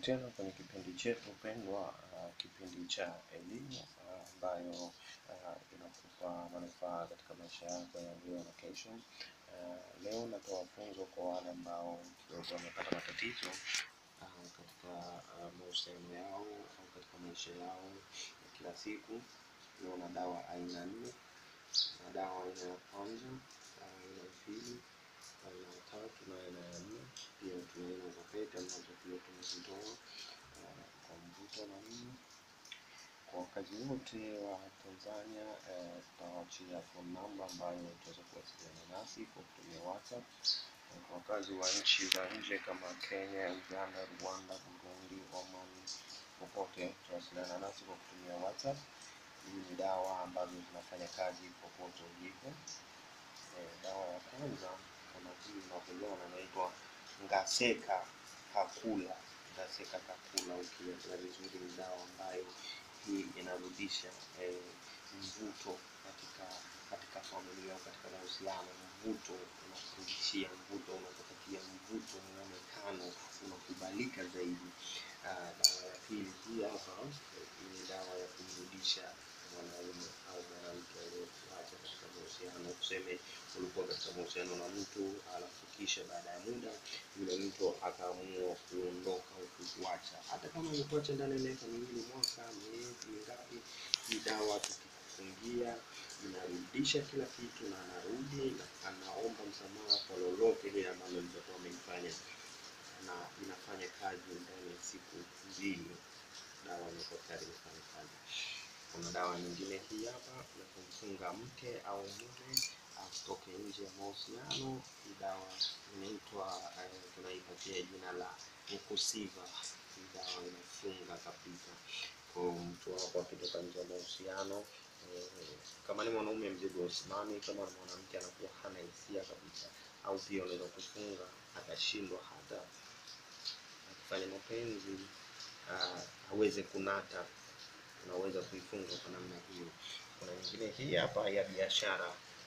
tena kwenye kipindi chetu pendwa, uh, kipindi cha elimu uh, ambayo uh, inakupa manufaa katika maisha yako ya leo na kesho. Uh, leo natoa funzo kwa wale ambao kidogo wamepata matatizo uh, katika uh, mahusiano yao au katika maisha yao ya kila siku. Leo na dawa aina nne, na dawa aina ya kwanza, dawa aina ya pili, aina ya tatu na aina ya nne. Pia tuna aina za pete ambazo pia tumezitoa uh, kwa mvuto na nini. Kwa wakazi wote wa Tanzania eh, tutawachia phone number ambayo utaweza kuwasiliana nasi kwa kutumia WhatsApp. Na Kwa wakazi wa nchi za nje kama Kenya, Uganda, Rwanda, Burundi, Oman, popote tutawasiliana nasi kwa kutumia WhatsApp. Hii ni dawa ambazo zinafanya kazi popote ulipo. Eh, dawa ya kwanza kama hii unavyoiona inaitwa Ngaseka Kakula. Ngaseka Kakula, ukiangalia vizuri ni dawa ambayo hii inarudisha eh, mvuto katika katika familia au katika mahusiano. Mvuto unakurudishia mvuto, unakupatia mvuto, muonekano unakubalika zaidi. Ah, dawa ya pili hii hapa eh, ni dawa ya kumrudisha mwanaume au mwanamke aliyekuacha katika mahusiano. Tuseme ulikuwa katika mahusiano na mtu alafu kisha baada ya muda yule mtu akaamua kuondoka au kukuacha, hata kama amekuacha ndani ya miaka miwili, mwaka, miezi mingapi, hii dawa tukikufungia inarudisha kila kitu na anarudi na anaomba msamaha kwa lolote lile ambalo litakuwa amelifanya na inafanya kazi ndani ya siku mbili. Dawa inakuwa tayari imefanya kazi. Kuna dawa nyingine hii hapa ya kumfunga mke au mume asitoke nje ya mahusiano. Hii dawa inaitwa eh, tunaipatia jina la Mukusiva. Hii dawa inafunga kabisa kwa mtu wako akitoka nje ya mahusiano eh, kama ni mwanaume mzigo usimami, kama ni mwanamke anakuwa hana hisia kabisa, au pia unaweza kufunga akashindwa hata akifanya mapenzi ah, aweze kunata unaweza kuifunga kwa namna hiyo. Kuna nyingine hii hapa ya biashara,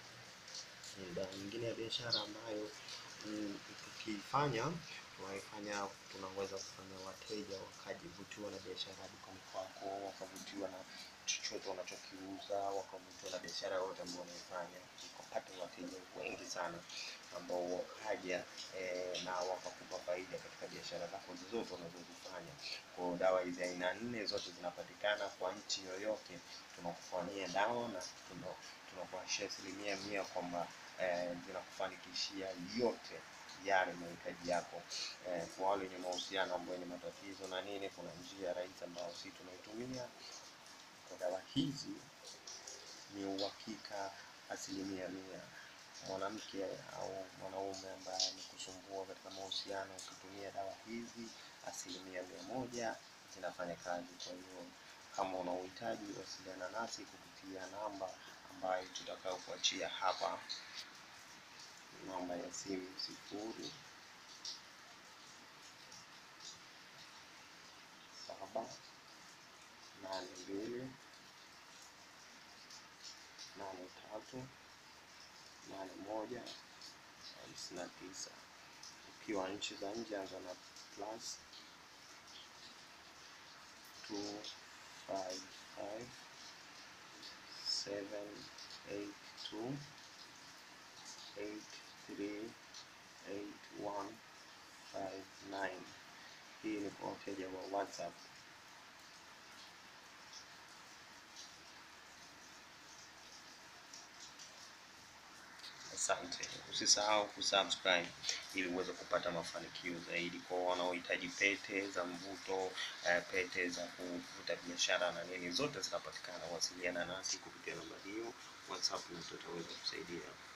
Ni dawa nyingine ya biashara ambayo mm, tukifanya tunaifanya tunaweza kufanya wateja wakajivutiwa na biashara ya dukani kwako, wakavutiwa na chochote unachokiuza, wakavutiwa na biashara yote ambayo unaifanya, ukapata wateja wengi sana ambao wakaja eh, na wakakupa faida katika biashara zako zozote unazozifanya. Kwa hiyo dawa hizi aina nne zote zinapatikana kwa nchi yoyote, tunakufanyia dawa na tuna- tunakuhakikishia asilimia mia kwamba eh, zinakufanikishia yote yale mahitaji yako. Eh, kwa wale wenye mahusiano ambayo ni matatizo na nini, kuna njia rahisi ambayo sisi tunaitumia kwa dawa hizi ni uhakika asilimia mia. Mwanamke au mwanaume ambaye amekusumbua katika mahusiano, ukitumia dawa hizi asilimia mia moja zinafanya kazi. Kwa hiyo kama una uhitaji, wasiliana nasi kupitia namba ambayo tutakayo kuachia hapa, namba ya simu sifuri saba nane mbili nane tatu nane moja hamsini na tisa. Ukiwa nchi za nje anza na plus two five five seven eight two eight three eight one five nine. Hii ni kwa wateja wa WhatsApp. Asante, usisahau kusubscribe ili uweze kupata mafanikio zaidi. Kwa wanaohitaji pete za mvuto, eh, pete za kuvuta biashara na nini, zote zinapatikana. Wasiliana nasi kupitia namba hiyo WhatsApp na tutaweza kusaidia.